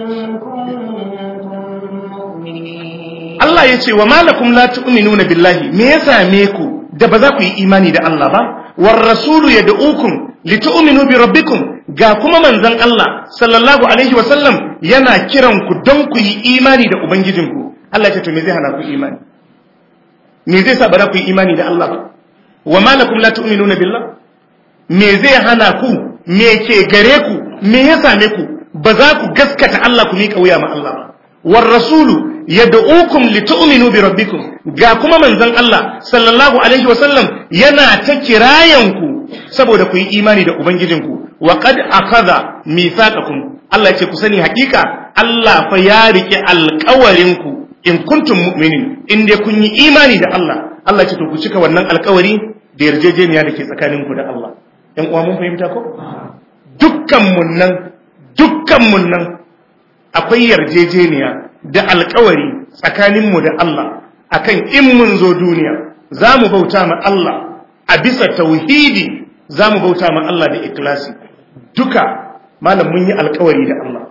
كنتم مؤمنين Allah ya ce wa malakum la tu'minuna billahi me ya same ku da ba za ku yi imani da Allah ba war rasulu yad'ukum litu'minu bi rabbikum ga kuma manzon Allah sallallahu alaihi wa sallam yana kiran ku don ku yi imani da ubangijinku Allah ya ce to me zai hana ku imani me zai sa ba za ku yi imani da Allah ba wa malakum la tu'minuna billah me zai hana ku me ke gare ku me ya same ku ba za ku gaskata Allah ku miƙa wuya ma Allah ba war rasulu yad'ukum litu'minu bi rabbikum ga kuma manzon Allah sallallahu alaihi wasallam yana ta kirayanku saboda ku yi imani da ubangijinku wa qad akhadha mithaqakum Allah yace ku sani hakika Allah fa ya rike alƙawarin ku in kuntum mu'minin in dai kun yi imani da Allah Allah yace to ku cika wannan alƙawari da yarjejeniya da ke tsakaninku da Allah ɗan uwa mun fahimta ko dukkan mun nan dukkan mun nan akwai yarjejeniya da alkawari tsakaninmu da Allah akan in mun zo duniya za mu bauta ma Allah a bisa tauhidi za mu bauta ma Allah da ikilasi duka malam mun yi alkawari da Allah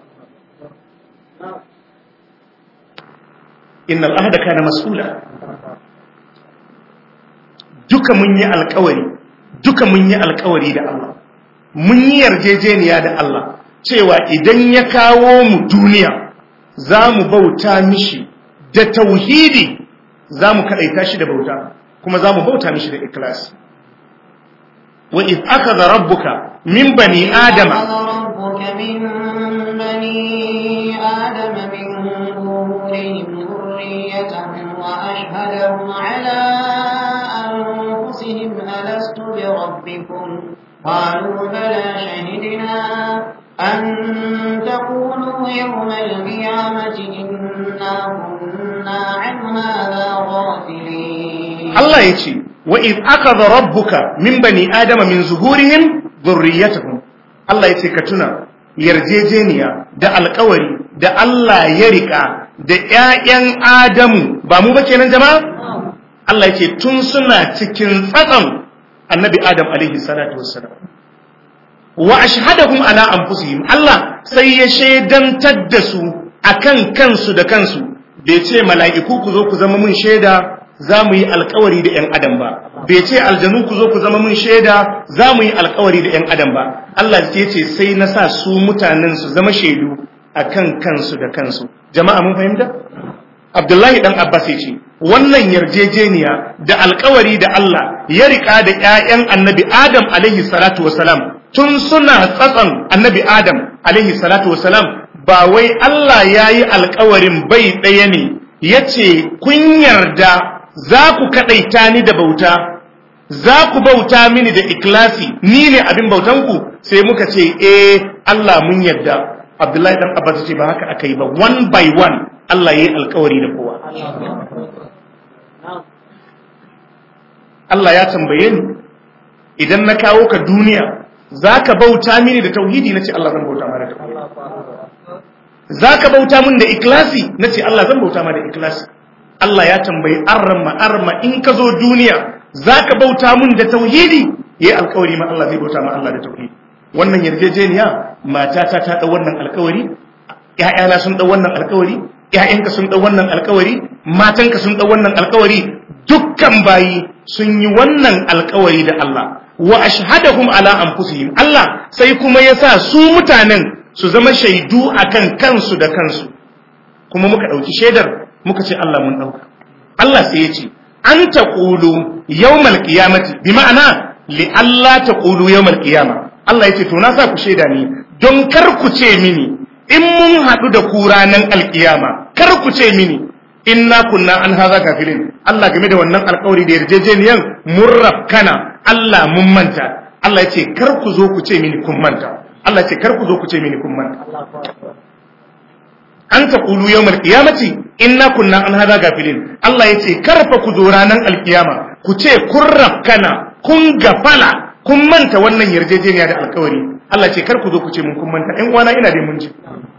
innal ahda kana mas'ula duka mun yi alkawari duka mun yi alkawari da Allah mun yi yarjejeniya da Allah cewa idan ya kawo mu duniya za mu bauta mishi da tauhidi za mu kaɗaita shi da bauta kuma za mu bauta mishi da ikilasi wa iz akhadha rabbuka min bani adama ربك من بني آدم من ظهورهم ذريتهم وأشهدهم على أنفسهم ألست بربكم قالوا بلى شهدنا أن تقولوا يوم القيامة إنا كنا عن هذا غافلين Allah ya ce wa iz akhadha rabbuka min bani adama min zuhurihim dhurriyyatahum Allah ya ce ka tuna yarjejeniya da alkawari da Allah ya rika da ƴaƴan Adamu ba mu ba kenan jama'a Allah ya ce tun suna cikin tsatsan annabi Adam alaihi salatu wassalam wa ashhadahum ala anfusihim Allah sai ya shaidantar da su akan kansu da kansu bai ce mala'iku ku zo ku zama mun shaida za mu yi alkawari da ‘yan adam ba bai ce aljanu ku zo ku zama mun shaida za mu yi alkawari da ‘yan adam ba Allah ya ce sai na sa su mutanen su zama shaidu akan kansu da kansu jama'a mun fahimta Abdullahi dan Abbas ya ce wannan yarjejeniya da alkawari da Allah ya rika da ‘ya'yan annabi Adam alaihi salatu wasalam tun suna tsatson annabi Adam alaihi salatu wasalam ba wai Allah ya yi alkawarin bai ɗaya ne ya ce kun yarda za ku kaɗaita ni da bauta za ku bauta mini da ikilasi ni ne abin bautanku sai muka ce eh Allah mun yarda Abdullahi dan Abbas ce ba haka aka yi ba one by one Allah ya yi alkawari da kowa Allah ya tambaye ni idan na kawo ka duniya za ka bauta mini da tauhidi na ce Allah zan bauta ma da tauhidi za ka bauta min da ikilasi na ce Allah zan bauta ma da ikilasi Allah ya tambayi arma arma in ka zo duniya za ka bauta min da tauhidi ya yi alkawari ma Allah zai bauta ma Allah da tauhidi wannan yarjejeniya matata ta ɗau wannan alkawari ‘ya'yana sun ɗau wannan alkawari ‘ya'yanka sun ɗau wannan alkawari matanka sun ɗau wannan alkawari dukkan bayi sun yi wannan alkawari da Allah wa ashhadahum ala anfusihim Allah sai kuma ya sa su mutanen su zama shaidu akan kansu da kansu kuma muka ɗauki shaidar muka ce Allah mun ɗauka Allah sai ya ce an taqulu yawmal qiyamati bi ma'ana li Allah taqulu yawmal qiyama Allah ya ce to na sa ku shaida ni don kar ku ce mini in mun haɗu da ku ranar alkiyama kar ku ce mini inna kunna an haza kafirin Allah game da wannan alkawari da yarjejeniyan mun rafkana Allah mun manta Allah ya ce kar ku zo ku ce mini kun manta Allah ya ce kar ku zo ku ce mini kun manta an ta kulu yawmal qiyamati inna kunna an haza gafilin Allah ya ce kar fa ku zo ranar alkiyama ku ce kun rafkana kun gafala kun manta wannan yarjejeniya da alkawari Allah ce kar ku zo ku ce mun kun manta ɗan uwana ina dai mun ji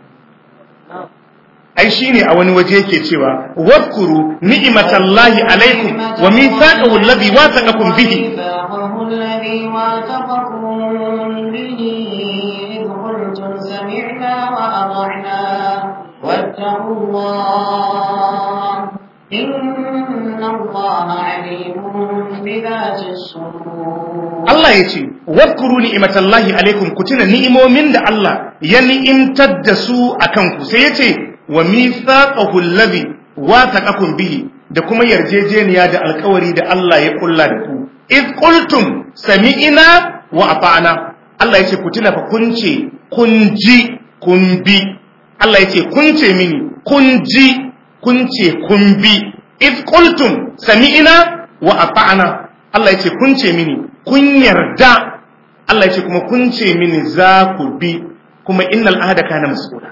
ai shine a wani waje yake cewa wadkuru ni'matallahi alaikum wa mithaqahu alladhi wathaqakum bihi الذي واثقكم به إذ قلتم سمعنا وأطعنا واتقوا الله إن الله عليم بذات الصدور Allah ya ce wadkuru ni'matallahi alaikum ku tuna ni'imomin da Allah ya ni'imtar da su akan ku sai ya ce wa mithaqahu alladhi wathaqakum bihi da kuma yarjejeniya da alkawari da Allah ya kulla da ku id qultum sami'na wa ata'na Allah ya ce ku tuna fa kun ce kun ji kun bi Allah ya ce kun ce mini kun ji kun ce kun bi if qultum sami'na wa ata'na Allah ya ce kun ce mini kun yarda Allah ya ce kuma kun ce mini za ku bi kuma innal ahda kana mas'ula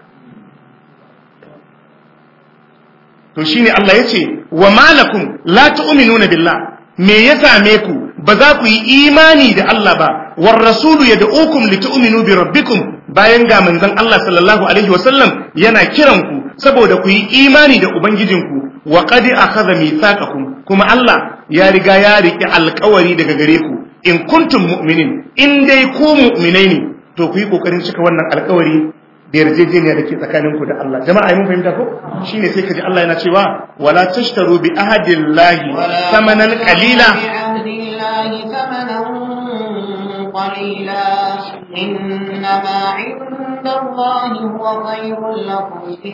to shine Allah ya ce wa malakum la tu'minuna billah me ya same ku ba za ku yi imani da Allah ba war rasulu yad'ukum litu'minu bi rabbikum bayan ga manzon Allah sallallahu alaihi wasallam yana kiran ku saboda ku yi imani da ubangijinku wa qad akhadha mithaqakum kuma Allah ya riga ya riki alƙawari daga gare ku in kuntum mu'minin in dai ku mu'minai ne to ku yi kokarin cika wannan alƙawari da yarjejeniya da ke tsakaninku da Allah jama'a mun fahimta ko shine sai kaji Allah yana cewa wala tashtaru bi ahadillahi thamanan qalila قليلا إنما عند الله هو خير لكم إن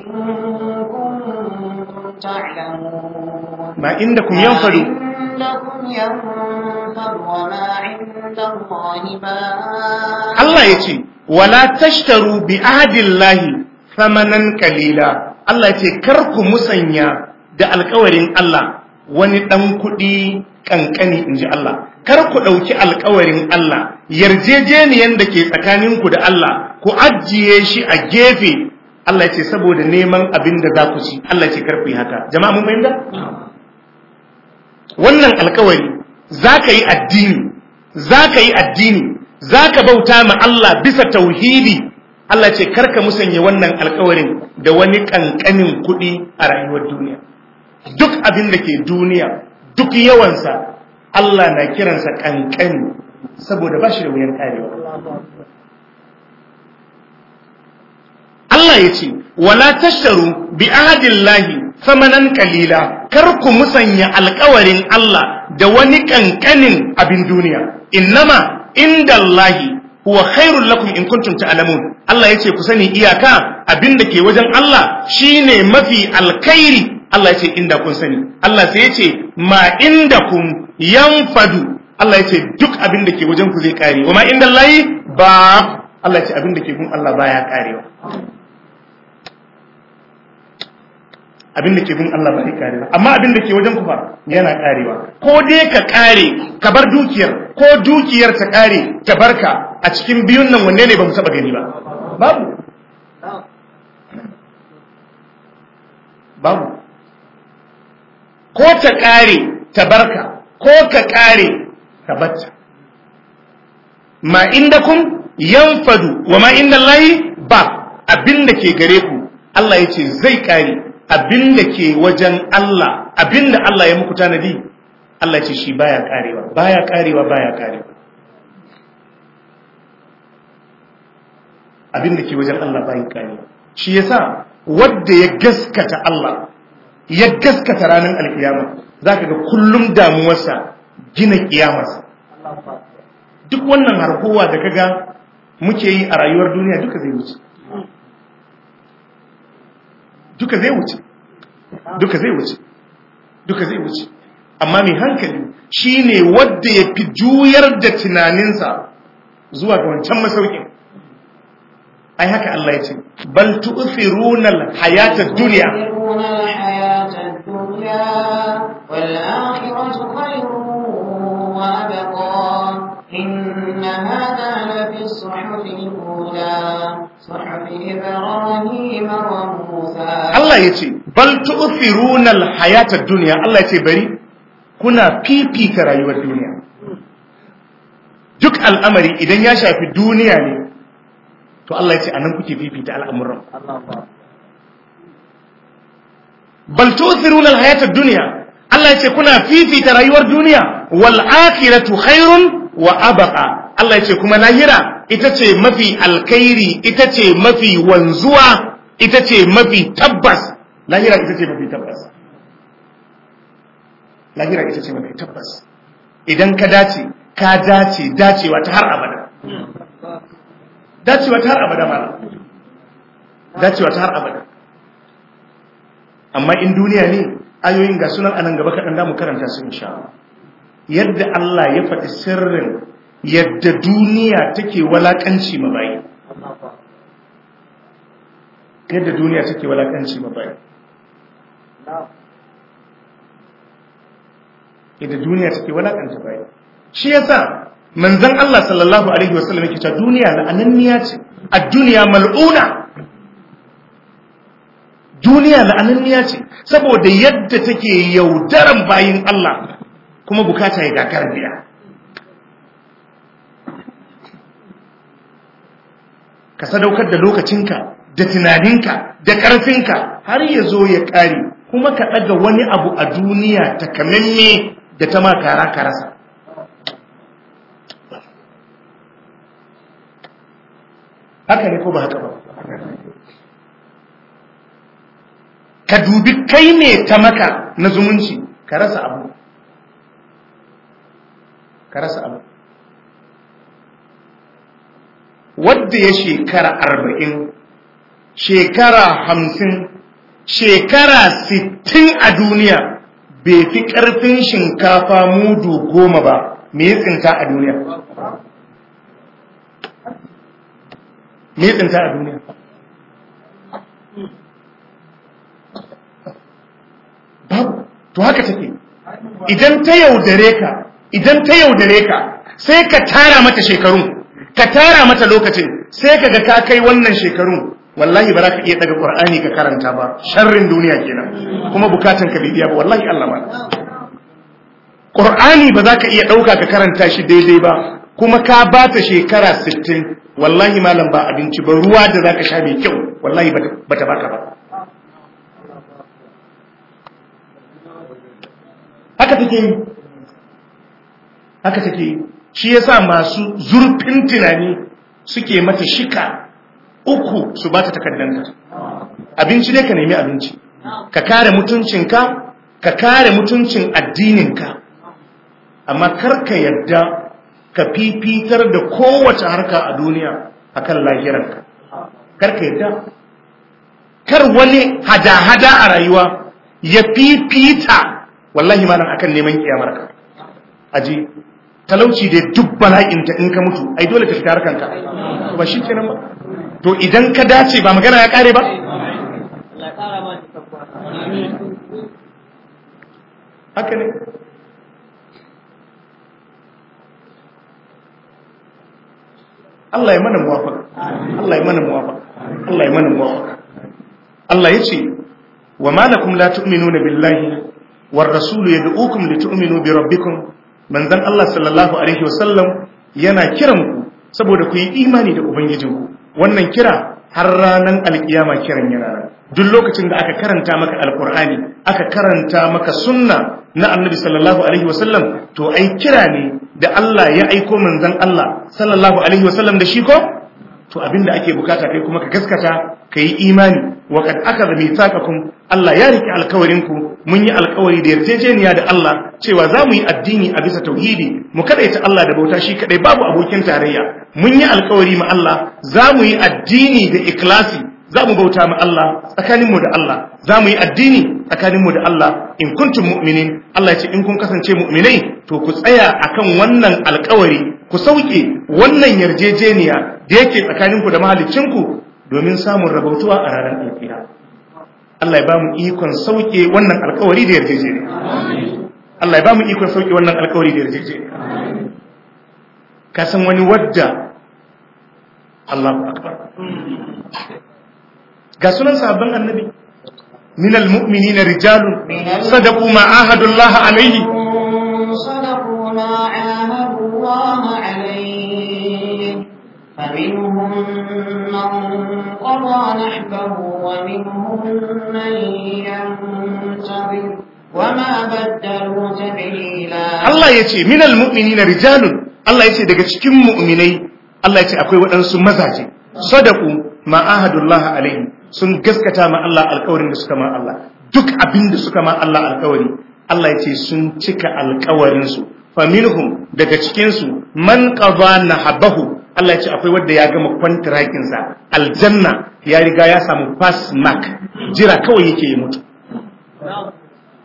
كنتم تعلمون ما عندكم ينفد عندكم ينفد وما عند الله باق Allah ya ce wala tashtaru bi ahadillahi thamanan qalila Allah ya ce kar ku musanya da alkawarin Allah wani dan kuɗi kankani inji Allah kar ku ɗauki alkawarin Allah yarjejeniyan da ke tsakaninku da Allah ku ajiye shi a gefe Allah ya ce saboda neman abin da za ku ci Allah ya ce kar ku yi haka jama'a mun fahimta wannan alkawari za ka yi addini za ka yi addini za ka bauta ma Allah bisa tauhidi Allah ce karka musanya wannan alkawarin da wani kankanin kuɗi a rayuwar duniya duk abin da ke duniya duk yawansa Allah na kiransa kankani saboda ba shi da wuyan karewa Allah ya ce wala tasharu bi ahadillahi samanan kalila kar ku musanya alkawarin Allah da wani kankanin abin duniya innama indallahi huwa khairul lakum in kuntum ta'lamun Allah yace ku sani iyaka abinda ke wajen Allah shine mafi alkhairi Allah yace inda kun sani Allah sai yace ma indakum yanfadu Allah yace duk abinda ke wajen ku zai kare wa ma indallahi ba Allah yace abinda ke gun Allah baya karewa abinda ke gun Allah baya karewa amma abinda ke wajen ku fa yana karewa ko dai ka kare ka bar dukiyar ko dukiyar ta kare ta barka a cikin biyun nan wanne ne ba mu taba gani ba babu babu ko ta kare ta barka ko ka kare ta batta ma indakum yanfadu wa ma indallahi ba abinda ke gare ku Allah yace zai kare abinda ke wajen Allah abinda Allah ya muku tanadi Allah ce shi baya karewa baya karewa baya karewa abinda ke wajen Allah baya karewa shi yasa wanda ya gaskata Allah ya gaskata ranar alkiyama zaka ga kullum damuwarsa gina kiyamarsa duk wannan harkowa da kaga muke yi a rayuwar duniya duka zai wuce duka zai wuce duka zai wuce duka zai wuce amma mai hankali shine wadda ya fi juyar da tunaninsa zuwa ga wancan masaukin ai haka Allah ya ce bal tu'thiruna al-hayata dunya إن هذا لفي الصحف الأولى صحف إبراهيم وموسى Allah ya ce bal tu'thiruna al-hayata dunya Allah ya ce bari kuna fifita rayuwar duniya duk al'amari idan ya shafi duniya ne to Allah ya ce anan kuke fifita al'amuran bal tu'thiruna al-hayata dunya Allah ya ce kuna fifita rayuwar duniya wal akhiratu khairun wa abqa Allah ya ce kuma lahira ita ce mafi alkhairi ita ce mafi wanzuwa ita ce mafi tabbas lahira ita ce mafi tabbas lahira ita ce mafi tabbas idan ka dace ka dace dacewa ta har abada dacewa ta har abada mala dacewa ta har abada amma in duniya ne ayoyin ga sunan anan gaba kaɗan da mu karanta su insha Allah yadda Allah ya faɗi sirrin yadda duniya take walakanci ma bayi yadda duniya take walakanci ma bayi yadda duniya take walakanta bayi shi yasa manzon Allah sallallahu alaihi wasallam yake cewa duniya la'ananniya ce ad-dunya mal'una duniya la'ananniya ce saboda yadda take yaudaran bayin Allah kuma bukata ya gagara biya ka sadaukar da lokacinka da tunaninka da ƙarfinka har ya zo ya ƙare kuma ka ɗaga wani abu a duniya takamamme da ta makara ka rasa haka ne ko ba haka ba ka dubi kai ne ta maka na zumunci ka rasa abu ka rasa abu wadda ya shekara arba'in shekara hamsin shekara sittin a duniya bai fi ƙarfin shinkafa mudu goma ba me ya tsinta a duniya me ya tsinta a duniya babu to haka take idan ta yaudare ka idan ta yaudare ka sai ka tara mata shekarun ka tara mata lokacin sai ka ga ka kai wannan shekarun wallahi ba za ka iya daga qur'ani ka karanta ba sharrin duniya kenan kuma bukatan ka bibiya ba wallahi Allah ba qur'ani ba za ka iya dauka ka karanta shi daidai ba kuma ka ba ta shekara 60 wallahi malam ba abinci ba ruwa da za ka sha mai kyau wallahi ba ta baka ba haka take yi haka take yi shi yasa masu zurfin tunani suke mata shika uku su ba ta takardanta abinci ne ka nemi abinci ka kare mutuncinka ka kare mutuncin addininka amma karka yadda ka fifitar da kowace harka a duniya akan lahiranka karka yadda kar wani hada-hada a rayuwa ya fifita wallahi malam akan neman kiyamarka aji talauci da duk bala'inta in ka mutu ai dole ka fita harkanka ba shi kenan ba to idan ka dace ba magana ya kare ba haka ne Allah ya mana muwafaka Allah ya mana muwafaka Allah ya mana muwafaka Allah ya ce wa malakum la tu'minuna billahi war rasulu yad'ukum litu'minu bi rabbikum manzon Allah sallallahu alaihi wasallam yana kiran ku saboda ku yi imani da ubangijinku wannan kira har ranar alkiyama kiran yana duk lokacin da aka karanta maka alkur'ani aka karanta maka sunna na annabi sallallahu alaihi wasallam to ai kira ne da Allah ya aiko manzon Allah sallallahu alaihi wasallam da shi ko to abinda ake bukata kai kuma ka gaskata kai imani wa kad akadha mithaqakum Allah ya rike alkawarin ku mun yi alkawari da yarjejeniya da Allah cewa za mu yi addini a bisa tauhidi mu kadaita Allah da bauta shi kadai babu abokin tarayya mun yi alkawari ma Allah za mu yi addini da ikhlasi za mu bauta ma Allah tsakaninmu da Allah za mu yi addini tsakaninmu da Allah in kuntum mu'minin Allah ya ce in kun kasance mu'minai to ku tsaya akan wannan alkawari ku sauke wannan yarjejeniya da yake tsakaninku da mahaliccinku domin samun rabautuwa a ranar alkiyama Allah ya ba mu ikon sauke wannan alkawari da yarjejeniya Allah ya ba mu ikon sauke wannan alkawari da yarjejeniya ka san wani wadda Allahu akbar ga sunan sahabban annabi min almu'minina rijalun sadaqu ma ahadu Allah alayhi صدقوا ما عاهدوا الله عليه فمنهم من قضى نحبه ومنهم من ينتظر وما بدلوا تبديلا Allah yace min almu'minina rijalun Allah yace daga cikin mu'minai Allah yace akwai waɗansu mazaje sadaqu ma ahadu Allah alayhi sun gaskata ma Allah alƙawarin da suka ma Allah duk abin da suka ma Allah alƙawari Allah ya ce sun cika alkawarinsu faminhum daga cikinsu man qada nahabahu Allah ya ce akwai wanda ya gama kwantirakinsa aljanna ya riga ya samu pass mark jira kawai yake yi mutu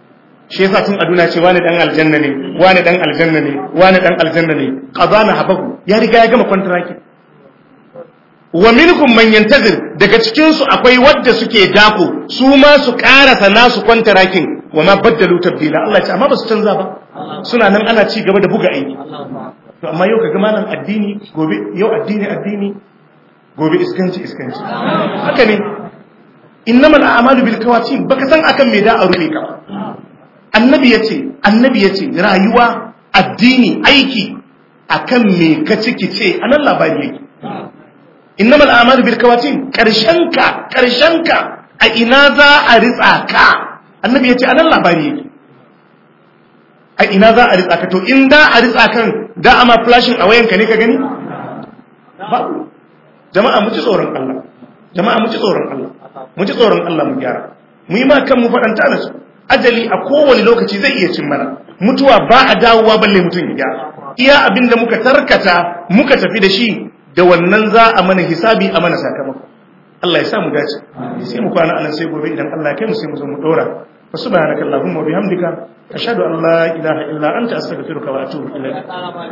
shi yasa tun aduna ce wani dan aljanna ne wani dan aljanna ne wani dan aljanna ne qadana habahu ya riga ya gama kontraki wa minkum man yantazir daga cikin su akwai wadda suke dako su ma su karasa nasu kontrakin wa ma baddalu tabdila Allah ce amma ba su canza ba suna nan ana ci gaba da buga aiki to amma yau kaga malam addini gobe yau addini addini gobe iskanci iskanci haka ne innamal a'malu bil kawatin baka san akan me da a rufe ka annabi yace annabi yace rayuwa addini aiki akan me ka ciki ce anan labari yake innamal a'malu bil kawatin karshen ka karshen ka a ina za a ritsa ka annabi yace anan labari yake a ina za a ritsa ka to in da a ritsa kan da ama flashing a wayanka ne ka gani babu jama'a mu ci tsoron Allah jama'a mu ci tsoron Allah mu ci tsoron Allah mu gyara mu yi ma kan mu faɗanta da su ajali a kowane lokaci zai iya cin mana mutuwa ba a dawowa balle mutum ya gyara iya abin da muka tarkata muka tafi da shi da wannan za a mana hisabi a mana sakamako Allah ya sa mu dace sai mu kwana anan sai gobe idan Allah ya kai mu sai mu zo mu dora fa subhanakallahumma wa bihamdika ashhadu an la ilaha illa anta astaghfiruka wa atubu ilaik